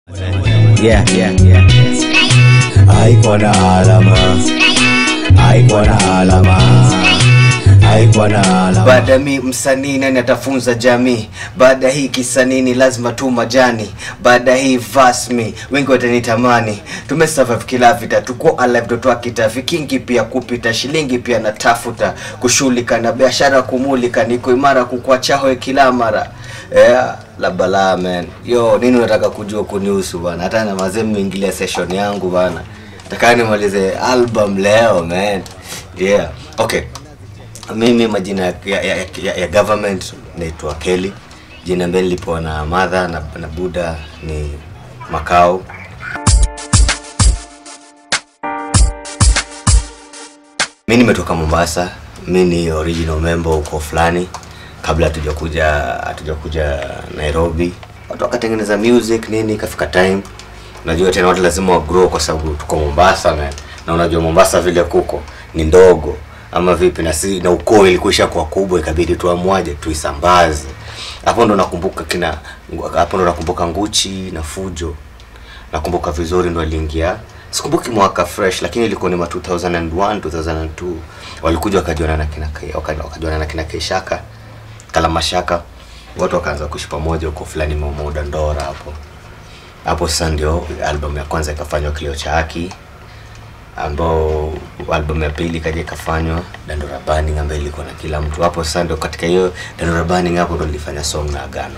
Yeah, yeah, yeah. Haikuwa na alama, haikuwa na alama, haikuwa na alama. baada ya mi msanii nani atafunza jamii baada ya hii kisanini lazima tu majani baada ya hii vasmi wengi watanitamani tumesurvive kila vita tuko alive doto akitafi kingi pia kupita shilingi pia natafuta kushughulika na biashara kumulika niko imara kukwachahoe kila mara yeah, la balaa man yo nini unataka kujua kunihusu bana hata na mazee mmeingilia session yangu bana takaa nimalize album leo man yeah okay mimi majina ya, ya, ya, ya, ya government naitwa Kelly. Jina ambalo nilipewa na mother na, na Buda ni Makao. Mi nimetoka Mombasa, mi ni original member huko fulani, kabla hatujakuja hatujakuja Nairobi. Watu wakatengeneza music nini, ikafika time unajua tena watu lazima wa grow kwa sababu tuko Mombasa man. na unajua Mombasa vile kuko ni ndogo ama vipi na si na ukoo ilikuisha kwa kubwa ikabidi tuamwaje tuisambaze hapo ndo nakumbuka kina hapo ndo nakumbuka Nguchi na Fujo nakumbuka vizuri ndo aliingia sikumbuki mwaka fresh lakini ilikuwa ni ma 2001 2002 walikuja wakajuana na kina Kai- waka- wakajuana na kina Keishaka Kalamashaka watu wakaanza kuishi pamoja huko fulani Mamuda Ndora hapo hapo sasa ndio album ya kwanza ikafanywa kilio cha haki ambao album ya pili ikaja ikafanywa Dandora Burning ambayo ilikuwa na kila mtu hapo sasa ndio katika hiyo Dandora Burning hapo ndo nilifanya song na Agano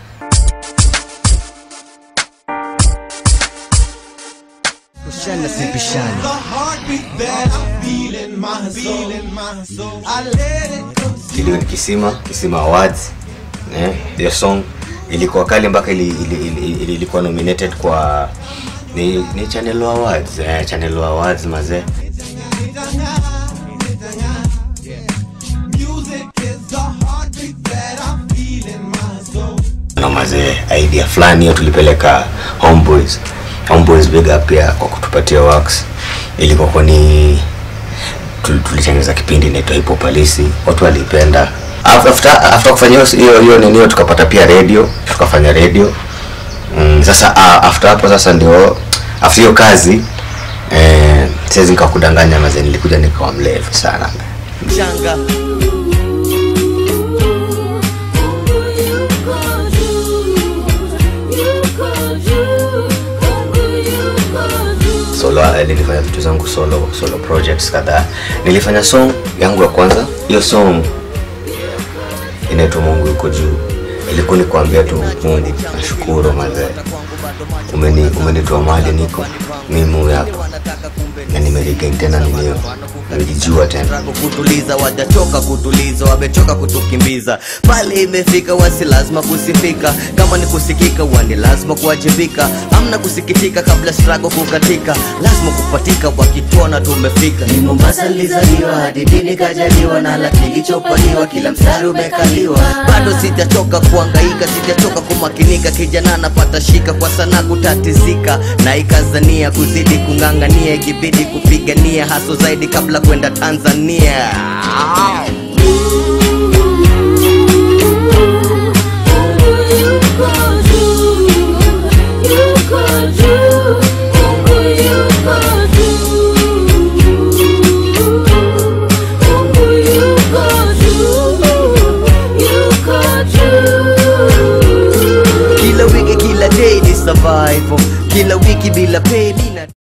Tushane sipishane. The heartbeat that I'm feeling my soul, my soul. I let it come kilio ni Kisima Kisima Awards eh hiyo song ilikuwa kali mpaka ili, ili, ili, ili, ilikuwa nominated kwa ni, ni Channel Awards eh, Channel Awards mazee Music is the heartbeat that I'm feeling my soul. na mazee idea fulani hiyo tulipeleka homeboys homeboys big up pia kwa kutupatia works ilikuwa kwa ni tul- tulitengeneza kipindi inaitwa hip hop halisi watu walipenda Af- after after kufanya hiyo- hiyo hiyo nini hiyo tukapata pia radio tukafanya radio mm, sasa uh, after hapo sasa ndio after hiyo kazi eh, siwezi nikakudanganya mazee nilikuja nikawa mlevi sana Mchanga. solo eh, nilifanya vitu zangu solo solo projects kadhaa nilifanya song yangu ya kwanza hiyo song inaitwa mungu yuko juu ilikuwa ni kuambia tu mungu nashukuru mazee umeni umenitoa mahali niko mimi huyu hapa na nimeregain tena ninio nilijua tena Rago kutuliza wajachoka kutuliza wamechoka kutukimbiza pale imefika wasi lazima kusifika kama ni kusikika wani lazima kuwajibika amna kusikitika kabla strago kukatika lazima kupatika wakituona tumefika ni mombasa lizaliwa hadi dini kajaliwa na la kilichopaliwa kila mstari umekaliwa bado sijachoka kuangaika sijachoka kumakinika kijana napata shika kwa sana kutatizika na ikazania kuzidi kung'ang'ania ikibidi kupigania haso zaidi kabla kwenda tanzania kila wiki kila day ni survival kila wiki bila pay mina